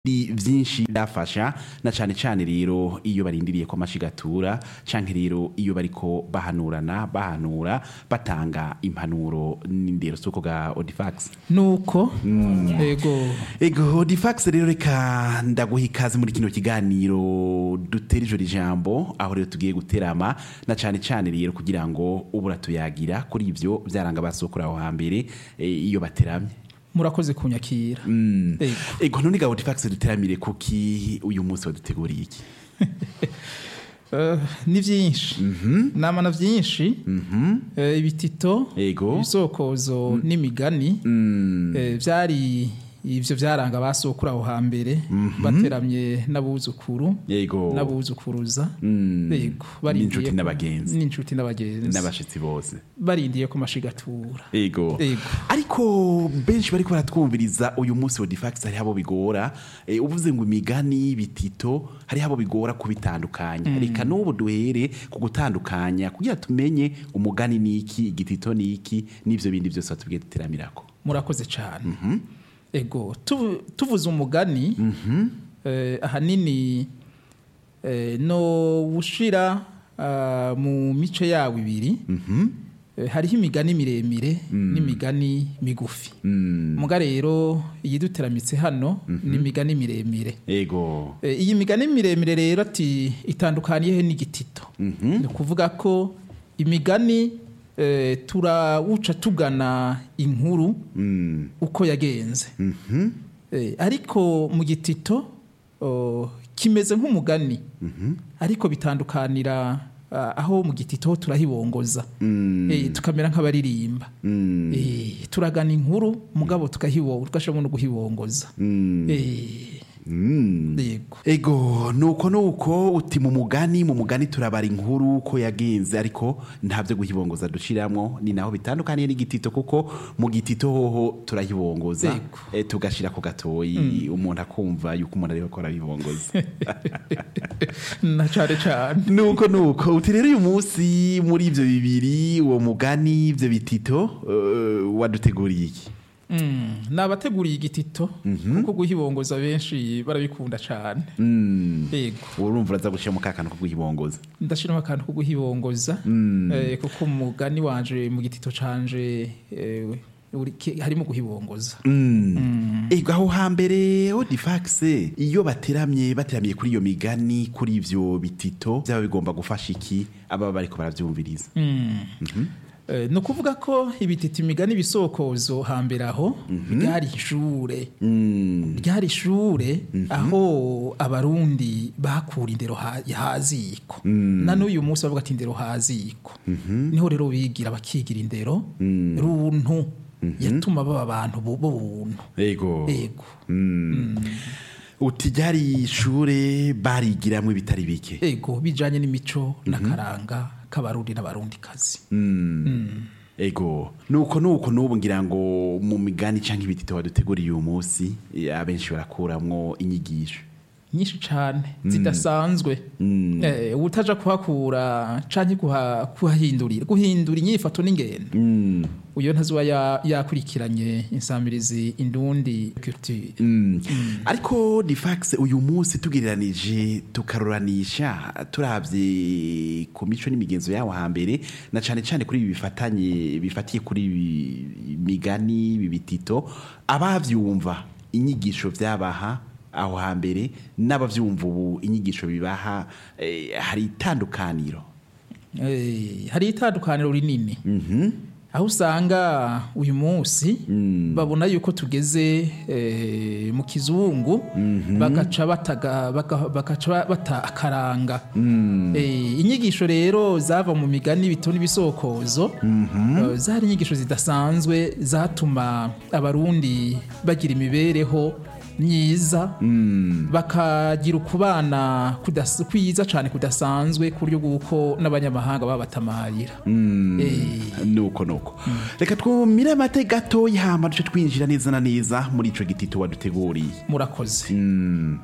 vyinshi byafasha na cane cane rero iyo barindiriye ko amashigatura canke rero iyo bariko bahanurana bahanura batanga impanuro n'indero suko ga Odifax nuko ego Ego Odifax rero reka ndaguha ikaze muri kino kiganiro dutera ijoro ijambo aho rero tugiye guterama na cane cane rero kugira ngo ubura tuyagira kuri ivyo vyaranga basokura aho hambere eh, iyo bateramye murakoze kunyakira ego Ego none ga Odifax duteramire kuki uyu munsi waduteguriye iki Eh, ni vyinshi nama na vyinshi Eh, ibitito Ego. ibisokozo n'imigani eh, vyari ivyo vyaranga basokura aho hambere bateramye n'abuzukuru Yego n'abuzukuruza Mm. ego barindiye N'inshuti ko- n'abagenzi. n'inshuti n'abagenzi n'abashitsi bose barindiye ko mashigatura Ego. Ego. Ariko benshi bariko baratwumviriza uyu munsi wa Difax hari abo bigora e, uvuze ngo imigani bitito hari abo bigora kubitandukanya reka n'ubu duhere ku gutandukanya kugira tumenye umugani niki igitito niki n'ivyo bindi byose watubwiye duteramirako murakoze cyane ego tu- tuvuze umugani eh, ahanini eh, no ushira ah, mu mice yawo ibiri Eh, hariho imigani miremire n'imigani migufi muga rero iyiduteramitse hano ni imigani miremire Ego Eh, iyi migani miremire rero ati itandukaniye he n'igitito ni ukuvuga ko imigani eh, turawuca tugana inkuru mm. uko yagenze Eh, ariko mu gitito oh, kimeze nk'umugani ariko bitandukanira ah, aho mu gitito ho turahibongoza Eh, tukamera nk'abaririmba Eh, turagana inkuru mugabo tukahibo tugashobora no guhibongoza Eh, yego Ego nuko nuko uti mu mugani mu mugani turabara inkuru ko yagenze ariko ntabyo guhibongoza dushiramwo ni naho bitandukaniye n'igitito kuko mu gitito hoho turahibongoza Ego. e, tugashira ku gatoyi umuntu akumva yuko umuntu ariko arabibongoza na cane cane nuko nuko uti rero uyu munsi muri ivyo bibiri uwo mugani ivyo bitito uh, waduteguriye iki Mm, nabateguriye igitito kuko guhibongoza benshi barabikunda cane mm. yego urumva uraza gushira mu kakano ko guhibongoza ndashiramo akantu ko guhibongoza eh, kuko umugani wanje mu gitito canje eh, uri- ki- harimo guhibongoza Ego aho hambere Odifax iyo bateramye bateramiye kuri iyo migani kuri ivyo bitito byaba bigomba gufasha iki aba bariko baravyumviriza Eh, ni ukuvuga ko ibitito imigani ibisokozo hambere aho ryari ishure ryari ishure aho abarundi bakura indero ha- haziko na n'uyu munsi bavuga ati indero haziko niho rero bigira bakigira indero runtu yatuma baba abantu bu- b'ubuntu Ego ego uti ryari ishure barigiramwo ibitari bike ego bijanye n'imico n'akaranga k'abarundi n'abarundikazi Ego nuko nuko nubu ngira ngo mu migani canke ibitito waduteguriye uyu munsi eh, abenshi barakuramwo inyigisho nyinshi cane zidasanzwe eh, utaja kuhakura canke kuha- kuhahindurira guhindura inyifato n'ingendo uyo ntazuba ya- yakurikiranye insamirizi indundi culture ariko difax uyu munsi tugereranije tukaruranisha turavye ku mico n'imigenzo yawo hambere na cane cane kuri ibi bifatanye bifatiye kuri ibi migani ibi bitito abavyumva inyigisho vyabaha aho hambere n'abavyumva ubu inyigisho bibaha eh, hari itandukaniro Eh, hari itandukaniro rinini aho usanga uyu munsi babona yuko tugeze eh, mu kizungu bagaca bataga- baka- bagaca ba- bata akaranga Eh, inyigisho rero zava mu migani bito n'ibisokozo eh, zari inyigisho zidasanzwe zatuma abarundi bagira imibereho myiza bakagira ukubana kudas- kwiza cyane kudasanzwe ku buryo bw'uko n'abanyamahanga babatamarira Eh, nuko nuko reka twumire amate gatoya hama duce twinjira neza na neza muri ico gitito waduteguriye murakoze